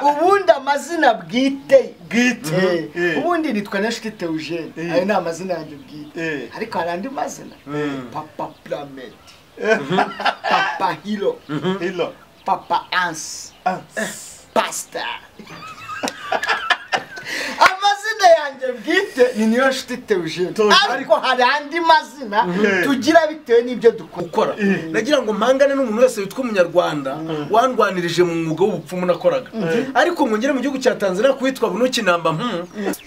ubundi amazina bwite bwite Mhm, eh. ubundi nitwa n'inshuti teujene Eh. ayo ni amazina yanjye bwite Eh. ariko hari andi mazina Mm. papa puramedi papa hiro Hilo. papa ansi Ah. pasita amazina yanjye bwite ni niyo nshuti teujene Theogene. ariko hari andi mazina Mhm. tugira bitewe n'ibyo dukora gukora nagira ngo mpangane n'umuntu wese witwa umunyarwanda wandwanirije mu mwuga w'ubupfumu nakoraga ariko ngo ngere mu gihugu cya tanzania kuwitwa bunuki namba mpu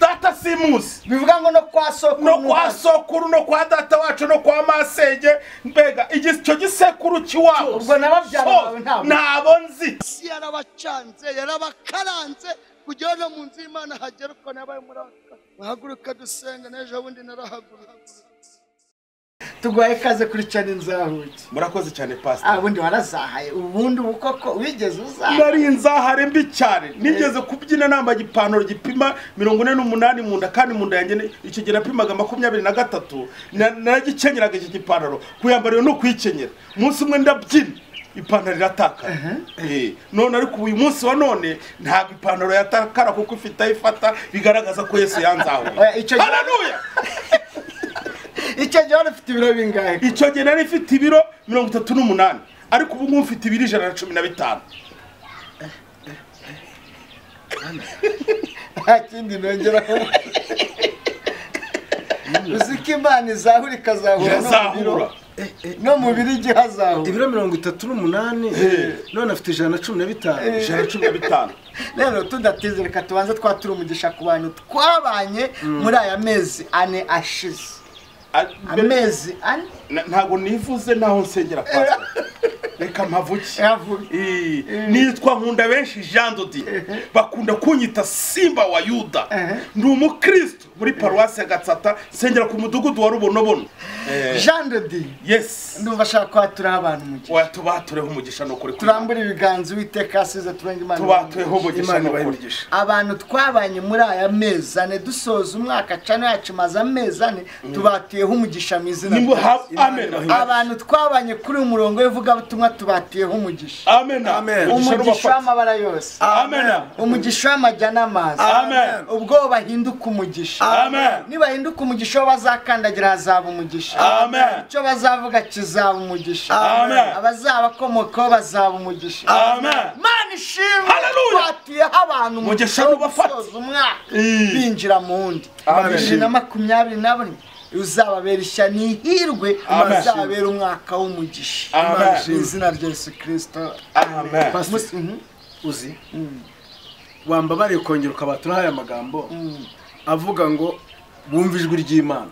Data Simusi. bivuga ngo no kwa soko no kwa sokuru no kwa data wacu no kwa masenge mbega icyo gisekuru kiwabo Ubwo n'ababyara So, bawe ntabwo. ntabo nzi isi yarabacanze yarabakaranze kugira no mu nzu y'imana hagera uko nabaye muri aka muhaguruka dusenga n'ejo bundi narahaguruka tuguhaye ikaze kuri cyane nzahuke murakoze cyane pasita ubundi warazahaye ubundi ubu koko wigeze uzaha nari inzahare mbi cyane nigeze kubyina nambaye ipantaro gipima mirongo ine n'umunani mu nda kandi mu nda yanjye ni- icyo gihe napimaga makumyabiri na gatatu na- naragikennyeraga iki gipantaro kuyambara iyo ni ukuyikenyera umunsi umwe ndabyina ipantaro irataka Eh, none ariko uyu munsi wa none ntabwo ipantaro yatakara kuko ifite aho ifata bigaragaza ko yesu yanzahuye Oya, icyo gihe- hararuya icyo gihe wari ufite ibiro bingahe icyo gihe nari mfite ibiro mirongo itatu n'umunani ariko ubu ngubu mfite ibiro ijana na cumi na bitanu nta kindi nongeraho uzi ko imana izahura ikazahura no mu biro no irazahura mu biro igihe hazahura ibiro mirongo itatu n'umunani none afite ijana na cumi na bitanu ijana na cumi na bitanu rero tudateze reka tubanze twatura umugisha ku bantu twabanye muri aya mezi ane ashize A- amezi ane Na- ntabwo nivuze naho nsengera pasita reka mpavuge yavuga Eh, nitwa nkunda benshi jean dodi bakunda kunyita simba wa yuda ndi umukristo muri paruwasi ya gatsata nsengera ku mudugudu wa rubonobono Eh, jean de dieu yes ndumva ashaka kwaturaho abantu umugisha wayatubatureho umugisha ni ukuri turambure ibiganza uwiteka asize turenga imana tubatureho umugisha imana ni ibahe ukuri imigisha abantu twabanye muri aya mezi ane dusoza umwaka cana yacu maze amezi ane tubatuyeho umugisha mu izina rya Nimuha- amen abantu twabanye kuri uyu murongo w'ivugabutumwa tubatuyeho umugisha amen Amen. Umugisha umugisha n'ubafata. w'amabara yose amen umugisha w'amajya n'amazi amen ubwo bahinduka umugisha amen nibahinduka umugisha wo bazakandagira hazaba umugisha Amen. icyo bazavuga kizaba umugisha Amen. abazabakomokaho bazaba umugisha amen mana ishimwe Hallelujah. twatuyeho abantu mu Mugisha gihe n'ubafate. gusoza umwaka Mm. binjira mu wundi Amen. bibiri na makumyabiri na bane uzababera ishya n'ihirwe Amen. uzababera umwaka w'umugisha Amen. mu izina rya yesu kirisito amen Pastor, Mhm. uzi wambabariye kongera ukabatura aya magambo avuga ngo bumve ijwi ry'imana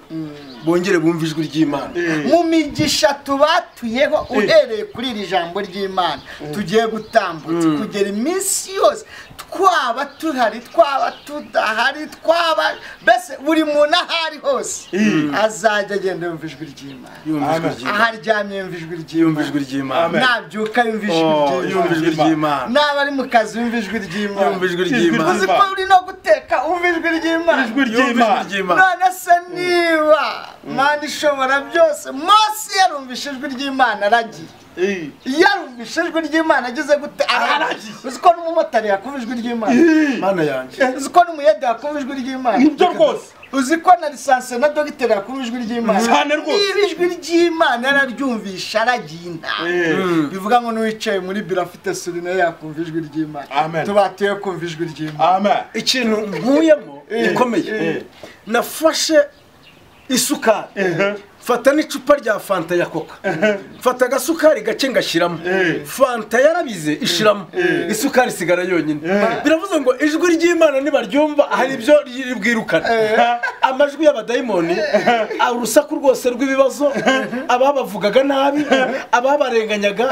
bongere bumve ijwi ry'imana mu migisha tubatuyeho uhereye kuri iri jambo ry'imana tugiye gutambutsa kugera iminsi yose twaba tuhari twaba tudahari twaba mbese buri muntu aho ari hose azajya agenda yumva ijwi ry'imana yumve ijwi aho ry'imana aryamye yumva ijwi yumve ry'imana ijwi ry'imana Amen. nabyuka yumva ijwi Oh, yumve ry'imana ijwi ry'imana naba ari mu kazi yumva ijwi ry'imana yumve ijwi Ijwi ry'imana uzi ko uri no guteka wumva ijwi ry'imana ijwi yumve ijwi ry'imana ry'imana none se niba mani ishobora byose mose yarumvishe ijwi ry'imana aragiye Eh. yarumvishe ijwi ry'imana ageze gute aragiye uzi ko n'umumotari yakumva ijwi ry'imana mana yanjye uzi ko n'umuyede yakumva ijwi ry'imana nibyo rwose uzi ko na lisansi na dogiteri yakumva ijwi ry'imana Cyane rwose. niba ijwi ry'imana yararyumvishe aragiye inama bivuga ngo n'uwicaye muri biro afite suri nawe yakumva ijwi ry'imana Amen. tubatuye kumva ijwi ry'imana amen ikintu nkuyemo gikomeye nafashe isukari mfata n'icupa rya fanta ya koka mfata agasukari gake ngashyiramo fanta yarabize ishiramo isukari isigara yonyine biravuze ngo ijwi ry'imana nibaryumva hari ibyo riri bwirukane amajwi y'abadayimoni urusaku rwose rw'ibibazo ababavugaga nabi ababarenganyaga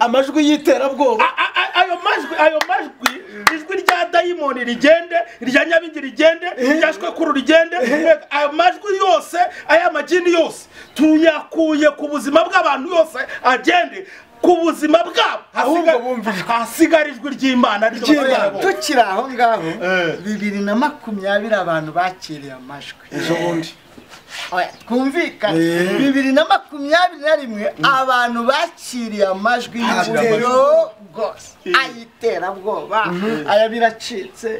amajwi y'iterabwoba A- a- a- ayo majwi ayo majwi ijwi rya dayimoni rigende irya nyabingi rigende irya shwekuru rigende mbega ayo majwi yose aya magini yose tuyakuye ku buzima bw'abantu yose agende ku buzima bwabo Ahubwo Hasiga- bumvishwe. hasigara ijwi ry'imana Oya, ryo bazabona. tukiri aho ngaho Eh. bibiri na makumyabiri abantu bakiriye amajwi ejo bundi Oya, twumvikane Eh. bibiri na makumyabiri na rimwe abantu bakiriye amajwi y'igitero rwose Eh. ay'iterabwoba aya biracitse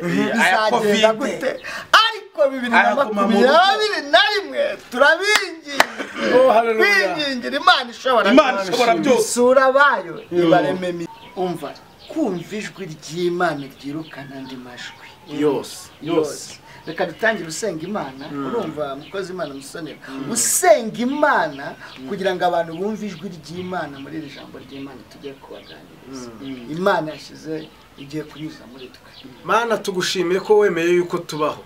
bizagenda aya Covid. gute ariko bibiri na Aya guma mu rugo. makumyabiri na rimwe turabingingira Oh, hallelujah. bingingira imana ishobora Imana byose. ishobora byose. isura bayo ibareme mi- umva kumva ijwi ry'imana ryirukana andi majwi yose yose reka dutangire usenga imana urumva mukozi imana musonera usenga imana kugira ngo abantu bumve ijwi ry'imana muri iri jambo ry'imana tujye kubaganiriza imana yashyize igiye kunyuza muri twe mana tugushimiye ko wemeye yuko tubaho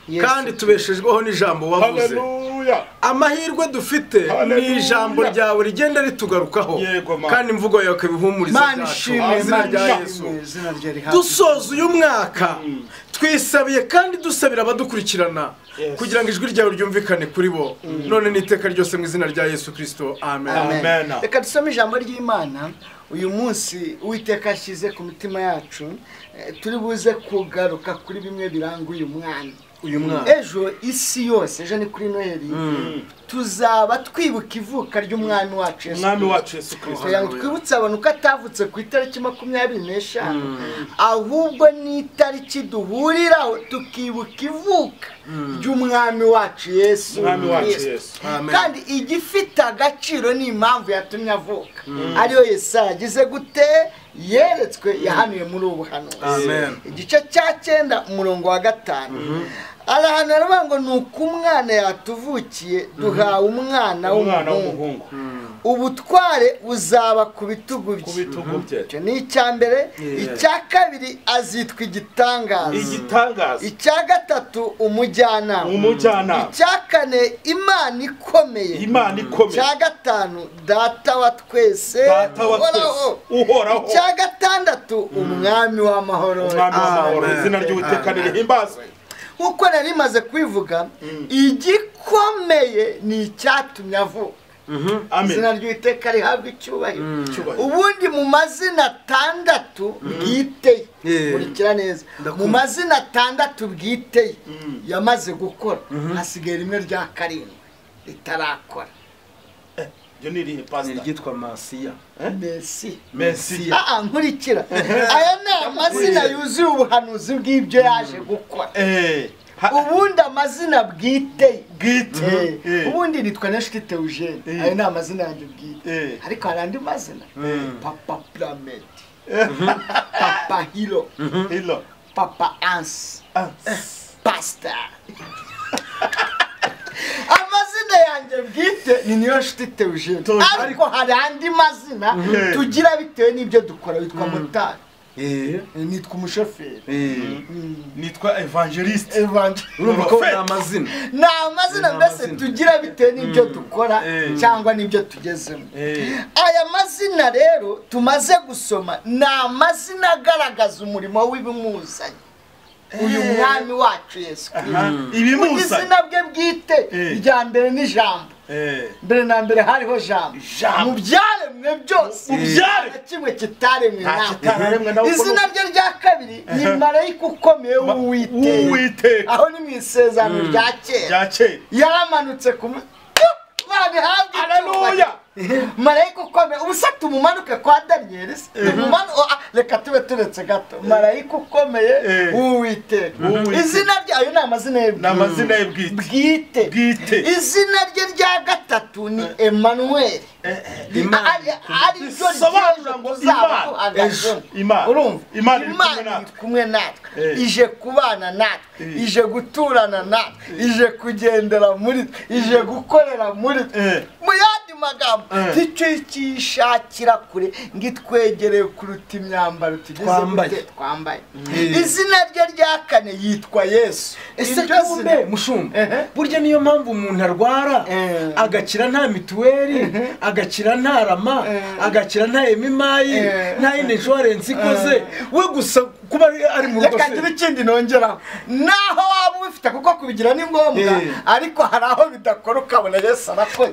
Yesu. kandi tubeshejweho n'ijambo wavuze haleluya amahirwe dufite ni Hallelujah. ijambo ryawe rigenda ritugarukaho Yego, Mana. kandi imvugo yawe ikabihumuriza imana byacu mu ishimwe izina imana rya yesu ishimwe izina rye rihabwe dusoza uyu mwaka twisabiye kandi dusabira abadukurikirana kugira ngo ijwi ryawe ryumvikane kuri bo none n'iteka ryose mu izina rya yesu kirisito amen Amen. Amen. reka dusome ijambo ry'imana uyu munsi uwiteka ashyize ku mitima yacu eh, turi buze kugaruka kuri bimwe biranga uyu mwana uyu mwana ejo isi yose ejo ni kuri noheli tuzaba twibuka ivuka ry'umwami wacu Yesu umwami Kristo. wacu yesu kirisito kugira ngo twibutse abantu ko atavutse ku itariki makumyabiri n'eshanu ahubwo n'itariki duhuriraho tukibuka ivuka ry'umwami wacu yesu Umwami wacu Kristo. Yesu. Amen. kandi igifite agaciro ni impamvu yatumye avuka ariyo yesaya yagize gute yeretswe yahanuye muri ubu buhanuzi Amen. igice cya cyenda umurongo wa gatanu arahantu aravuga ngo ni uko umwana yatuvukiye duhawe umwana umwana w'umuhungu w'umuhungu ubutware buzaba ku bitugu ku bye bitugu bye icyo ni icya mbere Yeah. icya kabiri azitwa igitangaza igitangaza icya gatatu umujyanama umujyanama icya kane imana ikomeye imana ikomeye icya gatanu data wa twese data wa twese uhoraho uhoraho icya gatandatu umwami w'amahoro umwami w'amahoro Amen. izina ry'uwiteka nirihimbazwe nk'uko nari maze kubivuga igikomeye ni icyatumye avuka amen izina ry'uwiteka rihabwa icyubahiro Icyubahiro. ubundi mu mazina atandatu bwite Yeah. kurikira neza mu Ndakumva. mazina atandatu bwite yamaze gukora hasigaye rimwe rya karindwi ritarakora iryo ni irihe pasita ryitwa masiya mbesi mesiya Ah, ah, nkurikira aya ni amazina yuzuye ubuhanuzi bw'ibyo yaje gukora Eh, ha- ubundi amazina bwite Bwite. Eh, Eh. ubundi nitwa neshitite eugene Eh. ayo ni amazina yanjye bwite Eh. ariko hari andi mazina papa plamed papa hiro hilo papa anse Ah, pasita amazina yanjye bwite ni niyo nshitite eugene Tuzi. ariko hari andi mazina Eh. tugira bitewe n'ibyo dukora witwa motari nitwa umushoferi nitwa evangeliste Evangel- urumva ko ni amazina ni amazina Ni mbese amazina. tugira bitewe n'ibyo dukora Eh. cyangwa n'ibyo tugezemo Eh. aya mazina rero tumaze gusoma ni amazina agaragaza umurimo w'ibimuzanye uyu mwami wacu yesu Aha, kirisito mu izina ibimusa bwe bwite Eh. irya mbere ni jambo Eh, mbere na mbere hariho jambo Jambo. mu byaremwe byose Mu byaremwe. nta kimwe kitaremwe Nta nawe. kitaremwe nawe, uko izina rye rya kabiri ni marayika ukomeye Ma- w'uwiteka w'Uwiteka. aho ni mu isezerano rya kera rya kera yaramanutse ku mu- babihabwe Haleluya. icyubahiro. marayika ukomeye ubu se tumumanuke kwa daniyeli se Tumumanu- oh, ah, reka tube turetse gato marayika ukomeye Eh. w'uwiteka W'Uwiteka. izina rye ayo ni amazina ye ni amazina ye bwite bwite Bwite. izina rye rya gatatu ni emmanuel Imana. ariryo Bisobanura ngo Imana. Imana. urumva Imana iri kumwe Imana natwe. iri kumwe natwe Eh. ije kubana natwe Eh. ije guturana natwe ije kugendera muri twe ije gukorera muri twe Eh. mu yandi magambo Eh. ntitwikishakira kure ngo itwegereye kuruta imyambaro tugize Twambaye. gute twambaye Eh. izina rye rya kane yitwa yesu ese Iryo zina- kumbe mushumba Ehe. burya niyo mpamvu umuntu arwara Eh. agakira nta mituweli agakira nta rama Eh. agakira nta emimayi Eh. nta yindi inshuwarensi ikoze we gusa kuba ari- ari mu rugo reka ngire se ikindi nongeraho naho waba ubifite kuko kubigira ni ngombwa Eh. ariko hari aho bidakora ukabona yesu arakoze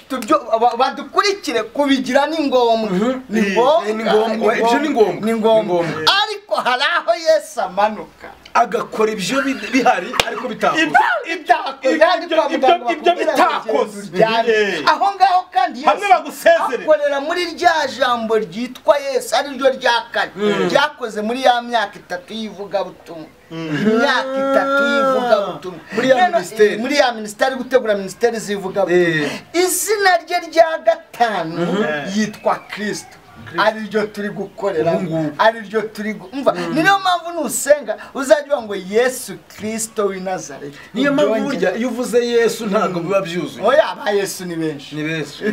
Tubyo- ba- badukurikire kubigira ni ngombwa ni Eh, ni ngombwa. Ibyo ni ngombwa. ni Ni ngombwa ngombwa. ariko hari aho yesu amanuka agakora ibyo bi- bihari ariko bitakoze ibyo ibyo- ibyo- ibyo bitakoze. Eh. aho ngaho kandi Yesu Hamwe bagusezerera. akorera muri rya jambo ryitwa yesu ariryo rya kane ryakoze muri ya myaka itatu y'ivugabutumwa imyaka itatu y'ivugabutumwa Muri ya Rero, minisiteri. eh, muri ya minisiteri gutegura minisiteri z'ivugabutumwa izina rye rya gatanu yitwa kirisito ariryo turi gukorera Ubu ngubu. ariryo turi gu- umva ni niyo mpamvu nusenga uzajya uvuga ngo yesu kirisito w'i nazareti niyo mpamvu Ubyongere. burya iyo uvuze yesu ntabwo biba byuzuye oya ba yesu ni benshi ni benshi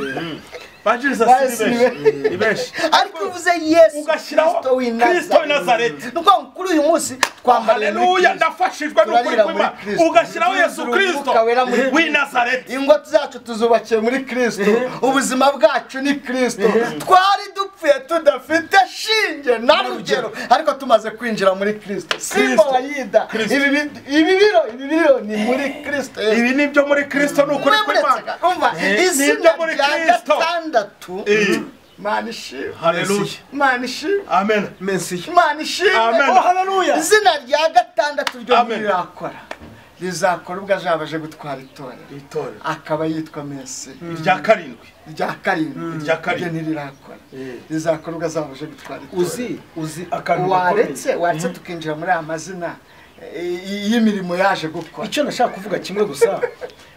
banjiriza si ni benshi ni benshi ariko iyo uvuze yesu ugashyiraho kirisito w'i kirisito nazareti w'i nazareti ni ukuvuga ngo kuri uyu munsi twambariye muri haleluya kirisito ndafashijwe n'ukuri Turarira muri kw'imana Kristo. ugashyiraho yesu Turuzura kirisito umwuka wera muri w'i nazareti ingo zacu tuzubakiye muri kirisito ubuzima bwacu ni kirisito twari dupfuye tudafite shinge na rugero ariko tumaze kwinjira muri kirisito simba Kristo. wayida ibi bi- ibi biro ibi biro ni muri kirisito Yesu. ibi ni ibyo muri kirisito ni ukuri kw'imana Wemuretse- umva Eh, ni izina ibyo muri rya Kristo. gatandatu Eh. mana ishimwe haleluya mana ishimwe amen mensiyo imana ishimwe Amen. oh haleluya izina rya gatandatu ryo Amen. rirakora rizakora ubwo azaba aje gutwara itorero itorero akaba yitwa mesi irya karindwi rya karindwi Irya ryo karindwi ntirirakora Eh. rizakora ubwo azaba aje gutwara itorero uzi uzi akantu gakomeye waretse waretse tukinjira muri aya mazina eh, y- y'imirimo yaje gukora icyo nashaka kuvuga kimwe gusa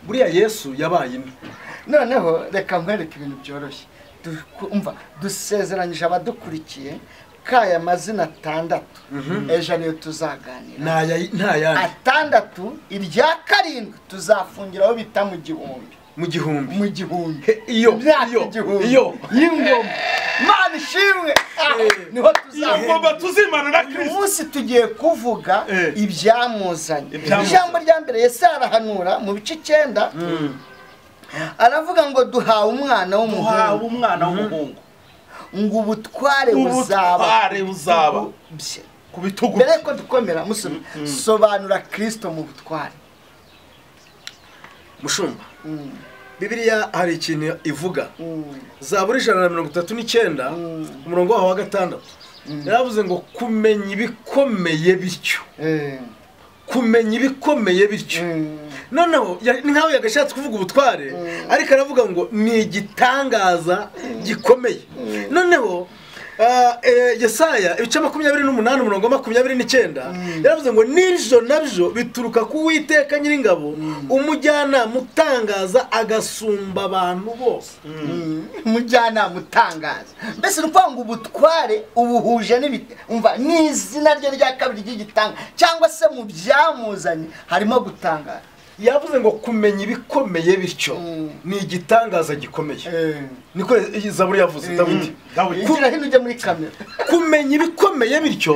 buriya yesu yabaye ino noneho reka nkwereke ibintu byoroshye Du- umva dusezeranyije abadukurikiye ko aya mazina atandatu ejo ariyo tuzaganira Ntaya- ntayandi atandatu irya karindwi tuzafungiraho bita mu gihumbi mu gihumbi mu gihumbi He, iyo, Imyaka iyo, igihumbi iyo. y'ingoma mana ishimwe Ah, Eh. niho tuzahurira tugomba tuzimana na uyu kirisito munsi tugiye kuvuga Eh. ibyamuzanye Ibyamuzanye. ijambo rya mbere yesu arahanura mu bice icyenda aravuga ngo duhawe umwana duhawe w'umuhungu umwana w'umuhungu ngo ubutware buzaba ubutware buzaba bye ku bitugu mbere yuko dukomera musoma sobanura kirisito mu butware mushumba Mm, bibiriya hari ikintu ivuga mm. zabura ijana na mirongo itatu n'icyenda umurongo waho wa gatandatu yaravuze ngo kumenya ibikomeye bityo Eh, kumenya ibikomeye bityo mm. noneho ya- ni nkaho yagashatse kuvuga ubutware ariko aravuga ngo ni igitangaza gikomeye noneho ah, eh, yesaya ibice makumyabiri n'umunani umurongo wa makumyabiri n'icyenda yaravuze ngo n'ibyo nabyo bituruka ku witeka nyir'ingabo umujyanama utangaza agasumba abantu bose umujyanama utangaza mbese ni ukuvuga ngo ubutware ubuhuje n'ibiti umva ni izina rye rya kabiri ry'igitanga cyangwa se mu byamuzanye harimo gutangaza yavuze ngo kumenya ibikomeye bityo Mm. ni igitangaza gikomeye niko zaburi yavuze dawidi dawidi igira hino ujya muri kamera kumenya ibikomeye bityo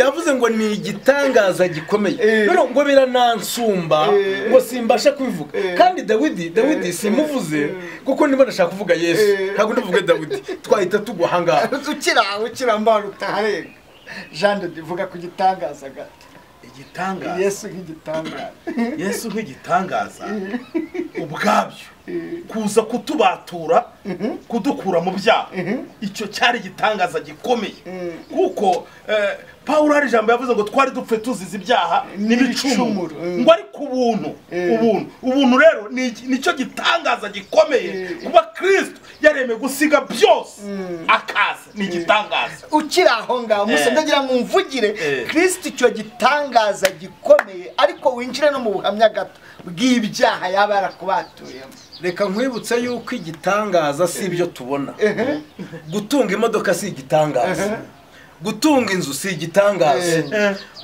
yavuze ngo ni igitangaza gikomeye Eh. noneho ngo biranansumba Eh. ngo simbasha kubivuga kandi dawidi dawidi simuvuze kuko niba ndashaka kuvuga yesu Eh. ntabwo ndavuga dawidi twahita tugwa ahangaha ukira ukira mbana utaharega jean de divuga ku gitangaza gato igitangaza yesu nk'igitangaza yesu nk'igitangaza ubwabyo kuza kutubatura kudukura mu byaha icyo cyari igitangaza gikomeye kuko eh, pawulo hari ijambo yavuze ngo twari dupfe tuzize ibyaha n'ibicumuro N'ibicumuro, mm. ngo ariko ubuntu ubuntu ubuntu rero ni iki- nicyo gitangaza gikomeye kuba kirisito yaremeye gusiga byose akaza ni igitangaza ukiri aho ngaho musa Eh. ndagira ngo umvugire Eh. kirisito icyo gitangaza gikomeye ariko winjire no mu buhamya gato bw'ibyaha yaba yarakubatuyemo reka nkwibutse yuko igitangaza si ibyo tubona gutunga imodoka si igitangaza gutunga inzu si igitangaza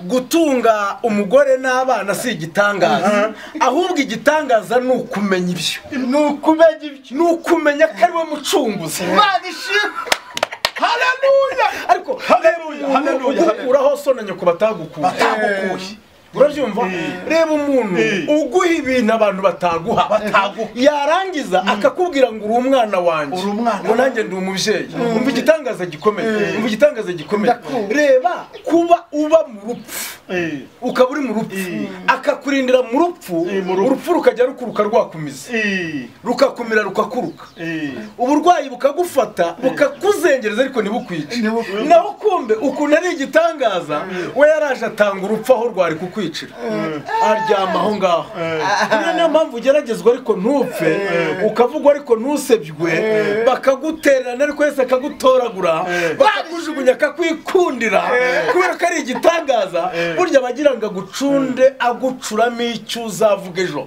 gutunga umugore n'abana si igitangaza ahubwo igitangaza ni ukumenya ibyo ni ukumenya ibyo ni ukumenya ko ari we mucunguzi imana ishimwe haleluya ariko Haleluya, haleluya, haleluya. uraho so na nyoko batagukuye batamukuye urabyumva reba umuntu uguha ibintu abantu bataguha Bataguha. yarangiza akakubwira ngo uri umwana wanjye Uri umwana ngo nanjye ndi umubyeyi umva igitangaza gikomeye umva igitangaza gikomeye Ndakunda. reba kuba uba mu rupfu ukaba uri mu rupfu akakurindira mu rupfu Eh, mu rupfu. urupfu rukajya rukuruka rwakumiza rukakumira rukakuruka uburwayi bukagufata bukakuzengereza ariko ntibukwice Ntibukwice. naho kumbe ukuntu ari igitangaza we yaraje atanga urupfu aho rwari kukwicira aryama aho ngaho rero niyo mpamvu ugeragezwa ariko ntupfe ukavugwa ariko ntusebywe bakagutererana ariko wese akagutoragura bakakujugunya akakwikundira kubera ko ari igitangaza burya bagira ngo agucunde agucuramo icyo uzavuga ejo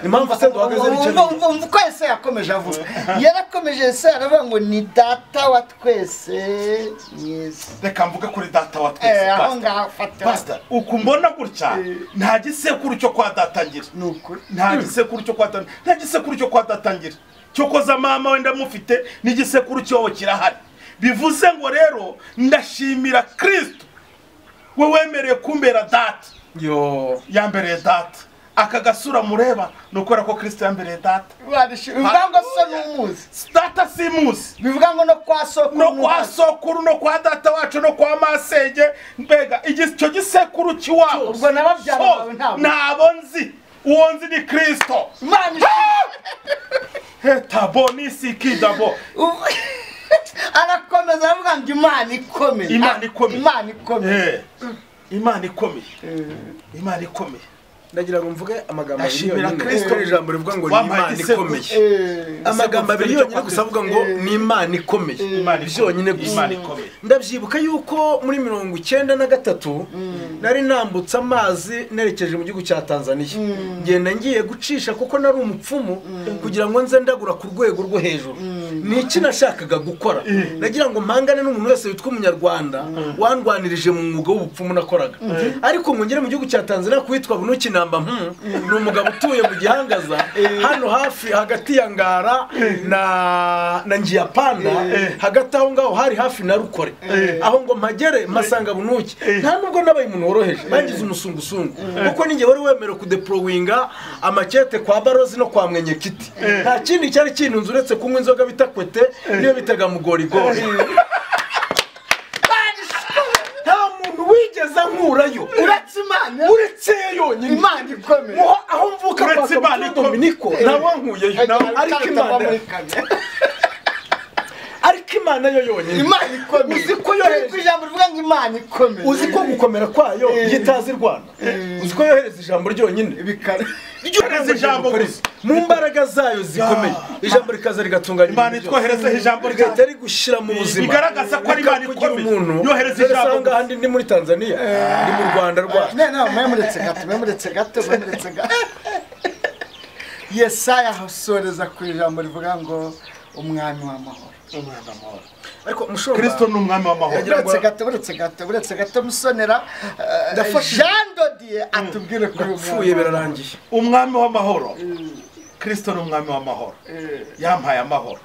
impamvu se duhagaze nicyo Umva- umva- umva uko ese yakomeje avuga yarakomeje ese aravuga ngo ni data wa twese mwiza reka mvuge kuri data wa twese Eh, aho pastor. ngaho fatira pastor uku mbona gutya nta gisekuru cyo kwa data ngira ni ukuri nta gisekuru cyo kwa data nta gisekuru cyo kwa data ngira cyo koza mama wenda mufite n'igisekuru cyobo kirahari bivuze ngo rero ndashimira kristo we wemereye kumbera data Yo. yambereye data aka gasura mureba ni ukubera ko kristo yambereye data Barishima. bivuga ngo so ni umuzi data simuzi bivuga ngo no kwa soko no kwa sokuru no kwa data wacu no kwa masenge mbega igi- icyo gisekuru kiwabo Ubwo n'ababyara So, bawe ntabwo. ntabo nzi uwo nzi ni kristo Imana hetabo nisikidabo Ubu- arakomeza aravuga ngo imana ikomeye Imana ikomeye. imana ikomeye Eh, imana ikomeye imana ikomeye ndagira ngo mvuge amagambo abiri Ndashimira yonyine Kristo. kuko ari ijambo rivuga ngo ni Wampaye imana igisekuru. ikomeye Eh, amagambo abiri igisekuru yonyine cyo gusa avuga ngo ni imana ikomeye Imana ikomeye. byonyine gusa Imana ikomeye. ndabyibuka yuko muri mirongo icyenda na gatatu nari nambutse amazi nerekeje mu gihugu cya tanzaniya ngenda ngiye gucisha kuko nari umupfumu kugira ngo nze ndagura ku rwego rwo hejuru ni iki nashakaga gukora nagira ngo mpangane n'umuntu wese witwa umunyarwanda wandwanirije mu mwuga w'ubupfumu nakoraga ariko ngo ngere mu gihugu cya tanzaniya kuwitwa bunuki namba mpu ni umugabo utuye mu gihangaza hano hafi hagati ya ngara na na ngiyapanda hagati aho ngaho hari hafi na rukore aho ngo mpagere mpasanga bunuki nta nubwo nabaye umuntu woroheje bangize umusungusungu kuko ninjye wari wemerewe kudeporowinga amakete kwa barozi no kwa mwenyekiti nta kindi cyari kintunze uretse kunywa inzoga bita kwete niyo bitaga mugorigori nta muntu wigeze ankurayo uretse imana uretse yo yonyine imana ikomeye Muho- aho mvuka Uretse kwa Imana kapitani ikomeye. dominiko ntawankuyeyo ariko imana ariko imana yo yonyine imana ikomeye Uzi ko yohereje- Ariko ijambo rivuga ngo imana ikomeye uzi ko gukomera kwayo yitazi rwanda uzi ko yohereza ijambo ryonyine bikara Yohereza ijambo gusa. mu mbaraga zayo zikomeye ijambo rikaza rigatunganya Imana ibintu itwohereza byose. ijambo ryayo. rigahita rigushyira mu buzima Bigaragaza ko ari Imana Rikakugira ikomeye. umuntu Yohereza Dore ijambo usanga gusa. ahandi ni muri tanzania ni mu rwanda rwacu ne ne mwemuretse gato mwemuretse gato mwemuretse gato yesaya asoreza ku ijambo rivuga ngo umwami w'amahoro ariko mushobora kristo ni umwami w'amahoro Yagira- buretse gato buretse gato buretse gato musonera eh, Ndafashije. jean dodiye atubwire kuri uyu napfuye mwana. birarangiye umwami w'amahoro kristo ni umwami w'amahoro yampaye amahoro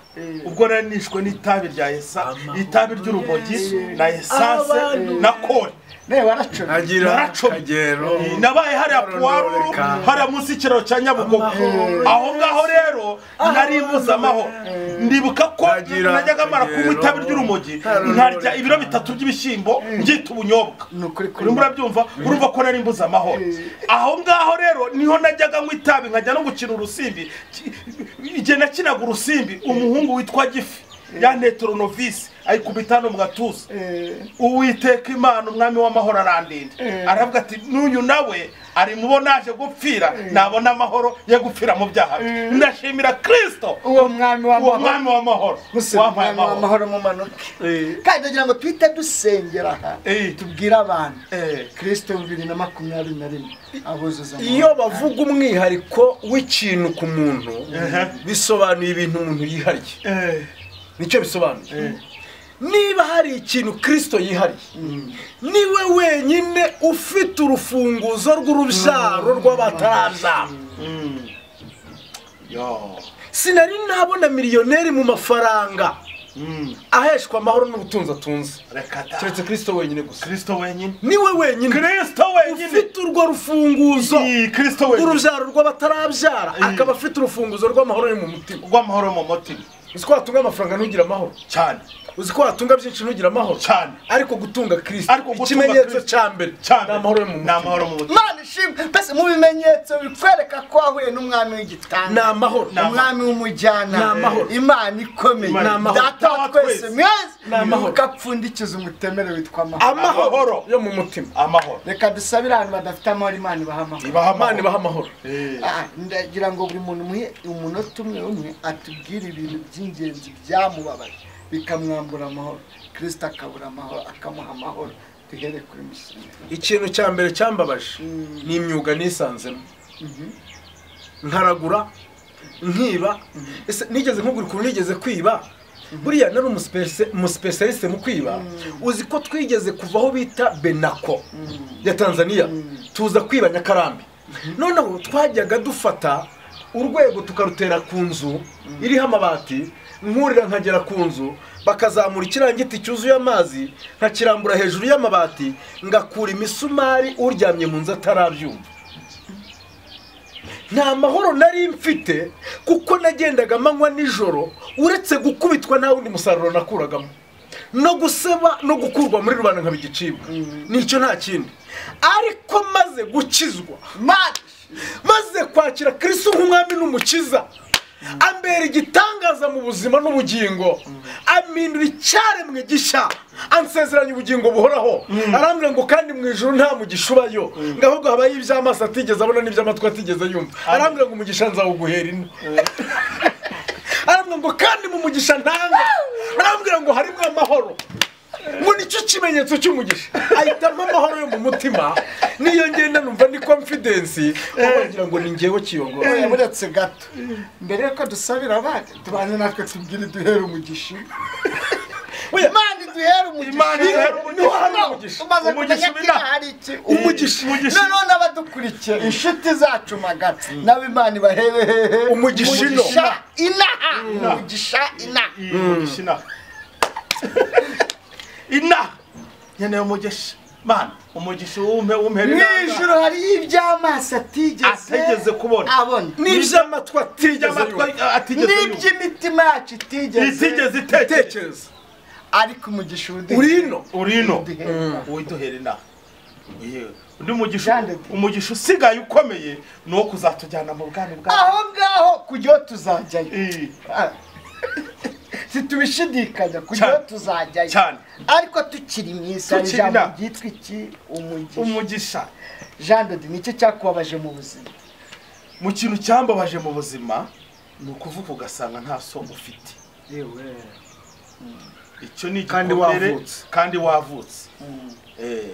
ubwo nari nishwe n'itabi rya yesa itabi ry'urumogi na esanse Abantu. na kore ne waracomye agira Naracomye. kagero nabaye hariya puwaruru Reka. hariya munsi y'ikiraro cya nyabugogo Amahoro. aho ngaho rero nari mbuze amahoro ndibuka ko Ntagira najyaga mara kunywa akagero. itabi ry'urumogi Ntararora. nkarya ibiro bitatu by'ibishyimbo ngita ubunyobwa Ni ukuri kuri urimo urabyumva urumva ko nari mbuze amahoro aho ngaho rero niho najyaga nywa itabi nkajya no gukina urusimbi Ki- igihe nakinaga urusimbi umuhungu witwa gifi yanetoronovisi ayikubita no mu gatuza uwiteka imana umwami w'amahoro arandinda aravuga ati n'uyu nawe ari mubo naje gupfira nabona amahoro yo gupfira mu byaha bye ndashimira kristo uwo mwami uwo w'amahoro mwami w'amahoro gusa wampaye umwami amahoro w'amahoro mumanuke kandi ndagira ngo twite dusengera aha Eh. tubwire abantu Eh. kirisito bibiri na makumyabiri na rimwe abuzuza amahoro. iyo bavuga umwihariko w'ikintu ku muntu bisobanuye ibintu umuntu yihariye Eh. nicyo bisobanuye niba hari ikintu kirisito yihariye niwe wenyine ufite urufunguzo rw'urubyaro rw'abatarabyara Yo. sinari nabona miliyoneri mu mafaranga aheshwa amahoro n'ubutunzi atunze reka ta keretse kirisito wenyine gusa kirisito wenyine niwe wenyine kirisito wenyine ufite urwo rufunguzo Iyi, kirisito wenyine rw'urubyaro rw'abatarabyara akaba afite urufunguzo rw'amahoro ari mu mutima rw'amahoro mu mutima uzi ko watunga amafaranga ntugire amahoro cyane uzi ko watunga byinshi ntugire amahoro cyane ariko gutunga Ariko kirisito gutunga ikimenyetso Kristo. cya mbere cyane ni amahoro yo mu ni mutima amahoro mu mutima imana ishimwe mbese mu bimenyetso bikwereka ko wahuye n'umwami w'igitanda ni amahoro Ni amahoro. umwami w'umujyana Ni amahoro. imana ikomeye Imana- Ni amahoro. data wa twese Ni mwese amahoro. ukapfundikiza umutemere witwa amahoro amahoro Amahoro. yo mu mutima amahoro reka dusabire abantu badafite amahoro imana ibaha amahoro ibaha imana amahoro ibaha amahoro Eh, Ah, ndagira ngo buri muntu umuhe umunota umwe umwe atubwire ibintu by'ingenzi byamubabaje bikamwambura amahoro kirisita akabura amahoro akamuha amahoro duhere kuri musinga ikintu cya mbere cyambabaje ni imyuga nisanzemo nkaragura nkiba ese nigeze nkugura ukuntu nigeze kwiba buriya nari umusipesi- umusipesialisite mu kwiba uzi ko twigeze kuva aho bita benako ya tanzania tuza kwiba nyakarambi noneho twajyaga dufata urwego tukarutera ku nzu iriho amabati nkurira nkagera ku nzu bakazamura ikirangiti cyuzuye amazi nkakirambura hejuru y'amabati ngakura imisumari uryamye mu nzu atarabyumva nta mahoro nari mfite kuko nagendaga amanywa nijoro uretse gukubitwa nta wundi musaruro nakuragamo no guseba no gukurwa muri rubanda nkaba igicibwa nicyo nta kindi ariko maze gukizwa maze kwakira kirisi nk'umwami n'umukiza ambera igitangaza mu buzima n'ubugingo amindura icyaremwe gishya ansezeranya ubugingo buhoraho arambwira ngo kandi mu ijoro nta mugisha ubayo ngo ahubwo habayo iby'amaso atigeze abona n'iby'amatwi atigeze yumva arambwira ngo umugisha nzawuguhera ino arambwira ngo kandi mu mugisha ntanga arambwira ngo harimo amahoro ngo nicyo kimenyetso cy'umugisha ahitamo amahoro yo mu mutima niyo ngenda numva ni confidence kuko wagira ngo ni ngewe kiyongora Oya, buretse gato mbere yuko dusabira abandi tubanze natwe tubwire duhere umugisha Oya, imana iduhere umugisha Imana iduhere umugisha. Niho hari umugisha. umaze Umugisha kumenya ko w'Imana. ino hari iki umugisha umugisha noneho n'abadukurikiye inshuti zacu magana nabo imana ibaherehehe Umugisha ino. umugisha inaha umugisha inaha iyi mugisha inaha inaha nkeneye umugisha mana umugisha wumpe wumpe mu inaha. ijoro hariyo iby'amaso atigeze Atigeze kubona. abona n'iby'amatwi atigeze Amatwi yumva atigeze yumva. n'iby'imitima yacu itigeze itigeze itekereza tekereza ariko umugisha uduhe uri ino uri ino uwiduhera inaha Yewe. undi mugisha umugisha usigaye ukomeye ni uwo kuzatujyana mu bwami bwawe aho ngaho kujya aho tuzajyayo Eh, situbishidikanya kujyaho Cyane. tuzajyayo cyane ariko tukiri mu isi hari Tukiri ijambo inaha. ryitwa iki umugisha umugisha jean de Dieu, ni nicyo cyakubabaje mu buzima mu kintu cyambabaje mu buzima ni ukuvuga ugasanga nta so ufite icyo ni Kandi igikomere wavutse. kandi wavutse Eh,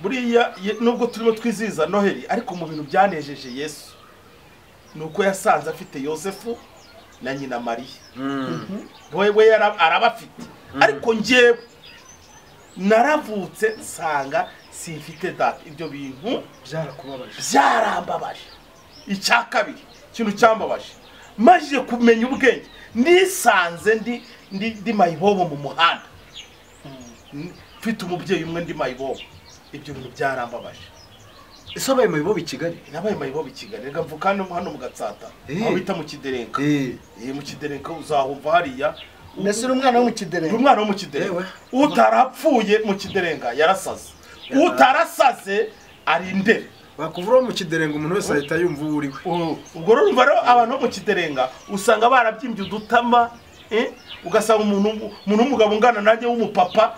buriya ye- nubwo turimo twizihiza noheli ariko mu bintu byanejeje yesu ni uko yasanze afite yosefu na nyina mariya we we yara- arabafite ariko njyewe naravutse nsanga simfite data ibyo bintu byarakubabaje byarambabaje icya kabiri ikintu cyambabaje maze kumenya ubwenge nisanze ndi ndi ndi mayibobo mu muhanda N- mfite umubyeyi umwe ndi mayibobo ibyo bintu byarambabaje ese abaye mu bibobo i kigali nabaye mayibobo i kigali reka mvuka hano hano mu gatsata Eh. aho bita mu kiderenka Eh. Eh, mu kiderenka uzahumva hariya mbese uri umwana wo mu Uri kidereva umwana wo mu kiderenga Yewe. utarapfuye mu kiderenga yarasaze utarasaze ari indere bakuvura mu kiderenga umuntu wese ahita yumva uwo uri we U- ubwo rero urumva rero abantu bo mu kiderenga usanga barabyimbye udutama eh, ugasanga umuntu umuntu w'umugabo ungana nanjye w'umupapa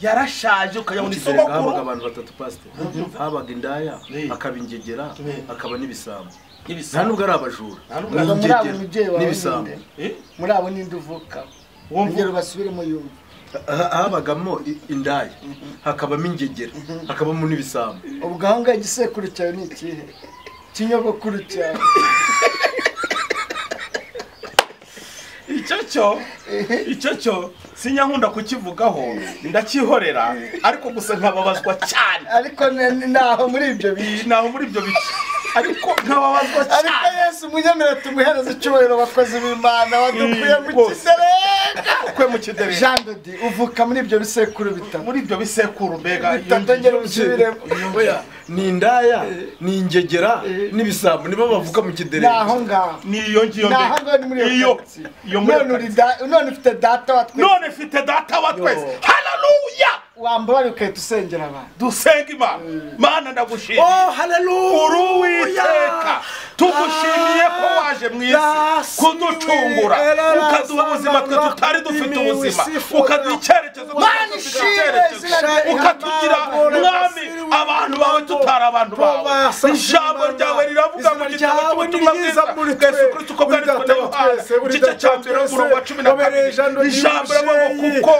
yarashaje ukajya mu mu kiderenga habaga isogokuru abantu batatu pasiteri habaga indaya Eh. hakaba ingegera hakaba n'ibisambo nta Ibisambo. nubwo ari abajura Nta nubwo Ubwo muri abo Ingegera mubyeyi wawe n'ibisambo. ninde Eh, muri abo ninde uvukaho uwo mvu- urugero basubiremo yumva Ha- habagamo i- indaya hakabamo ingegera hakabamo n'ibisambo ubwo aho ngaho igisekuru cyawe ni ikihe ikinyogokuru cyawe icyo cyo icyo cyo sinyankunda kukivugaho ndakihorera ariko gusa nkababazwa cyane ariko ni- ni- ni aho muri ibyo bice naho muri ibyo bice ariko nkababazwa ariko cyane yesu munyemere tumuhereze icyubahiro bakozi b'imana wadukuye mu bose. kizerenga ukwe mu kidereza jean de dieu uvuka muri ibyo bisekuru bitatu muri ibyo bisekuru mbega bitandongera ubusubiremo Oya, ni indaya ni ingegera n'ibisambo nibo bavuga mu ni aho kiderezi ngaho ni iyo ngiyo ni aho ngaho ni muri mbega iyo iyo karitsiye iyo muri iyo none uri karitsiye. da- none ufite data watwe none mfite data wa twese Yo. hararuya wambabara ukahita usengera abantu dusenga imana mana ndagushimiye oh haleluya uri uwiteka tugushimiye ko waje mu isi kuducungura ukaduha ubuzima twe tutari dufite ubuzima ukaduha icyerekezo twe tutari dufite icyerekezo ukatugira mwami abantu bawe tutari abantu bawe ijambo ryawe riravuga mu gitabo cy'ubutumwa bwiza bwesu kristo uko bwanditswe na yohana igice cya mbere umurongo wa cumi na kabiri ijambo riravuga kuko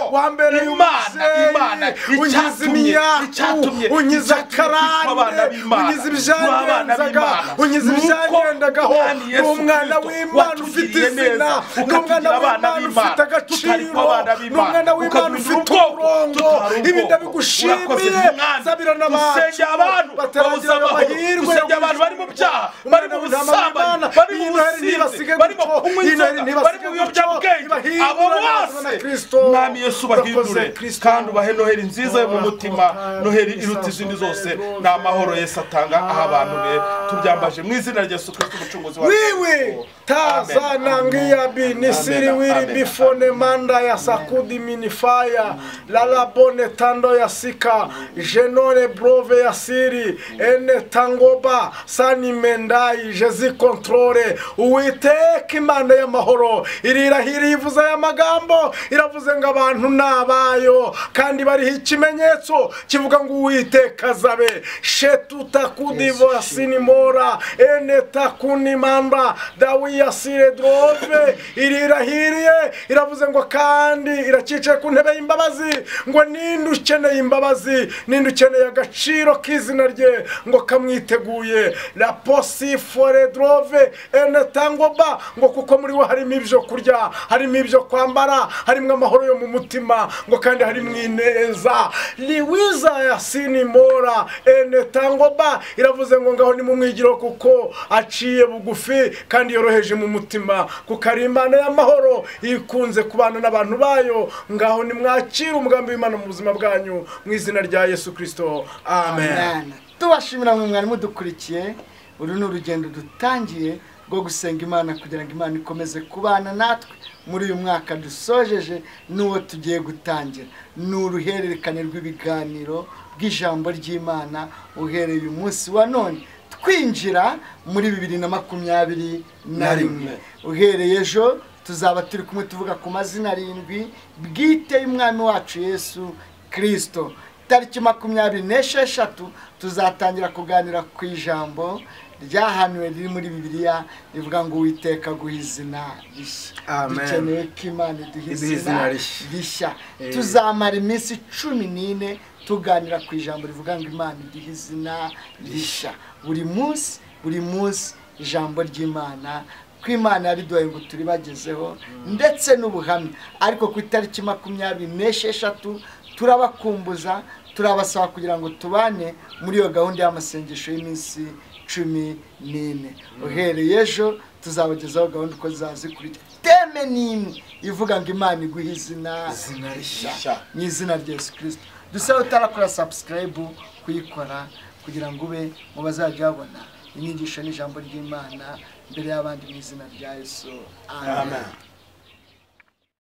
imana imana icyatumye icyatumye unyiza abana akarande b'imana unyiza ibyandenzaga unyiza ibyangendagaho ni umwana w'imana ufite izina ni umwana w'imana ufite agaciro ni umwana w'imana ufite umurongo ibi ndabigushimiye zabira n'abantu dusenge abantu babuze bataragira amahoro amahirwe dusenge abantu bari mu byaha bari mu busambanyi bari mu businzi bari mu kunywa inzoga bari mu biyobyabwenge abo bose mwami yesu bahindure kandi ubahe noheli nziza yo mu mutima noheli iruta izindi zose ni amahoro yesu atanga aha abantu be tubyambaje mu izina rya yesu kristo umucunguzi wa Wewe taza nangia bini siri wiri amen, bifone manda ya sakudi minifaya lalabone tando ya sika jenone brove ya siri ene tangoba sani mendai jezi kontrole uwiteka imana y'amahoro irirahira ivuze aya magambo iravuze ngo abantu ni abayo kandi bariho ikimenyetso kivuga ngo uwiteka azabe shetuta kudiva sinimora ene takuni mamba dawiya sire drove irirahiriye iravuze ngo kandi iracicaye ku ntebe y'imbabazi ngo ninde ukeneye imbabazi ninde ukeneye agaciro k'izina rye ngo kamwiteguye la posi fore drove ene tangoba ngo kuko muri we harimo ibyo kurya harimo ibyo kwambara harimo amahoro yo mu mutima ngo kandi harimo ineza liwiza ya sinimora ene tangoba iravuze ngo ngaho nimumwigiro kuko aciye bugufi kandi yoroheje mu mutima kuko ari imana y'amahoro ikunze kubana n'abantu bayo ngaho nimwakire umugambi w'imana mu buzima bwanyu mu izina rya yesu kristo amen Amen. tubashimira mwe mwari mudukurikiye uru ni urugendo dutangiye rwo gusenga imana kugira ngo imana ikomeze kubana natwe muri uyu mwaka dusojeje n'uwo tugiye gutangira ni uruhererekane rw'ibiganiro bw'ijambo ry'imana uhereye umunsi wa none twinjira muri bibiri na makumyabiri na rimwe uhereye ejo tuzaba turi kumwe tuvuga ku mazina arindwi bwite y'umwami wacu yesu kirisito tariki makumyabiri n'esheshatu tuzatangira kuganira ku ijambo ryahanuwe riri muri bibiliya rivuga ngo uwiteka guha izina rishya Amen. dukeneye ko imana iduha Iduha izina izina rishya. rishya tuzamara iminsi cumi n'ine tuganira ku ijambo rivuga ngo imana iduha izina rishya buri munsi buri munsi ijambo ry'imana ko imana yariduhaye ngo turibagezeho ndetse n'ubuhamya ariko ku itariki makumyabiri n'esheshatu turabakumbuza turabasaba kugira ngo tubane muri iyo gahunda y'amasengesho y'iminsi cumi n'ine uhereye ejo tuzabagezaho gahunda uko zikurikira teme n'imwe ivuga ngo imana iguhe izina rishya mu izina rya yesu kirisito dusaba utarakora sabusikarayibu kuyikora kugira ngo ube mu bazajya babona inyigisho n'ijambo ry'imana mbere y'abandi mu izina rya yesu amen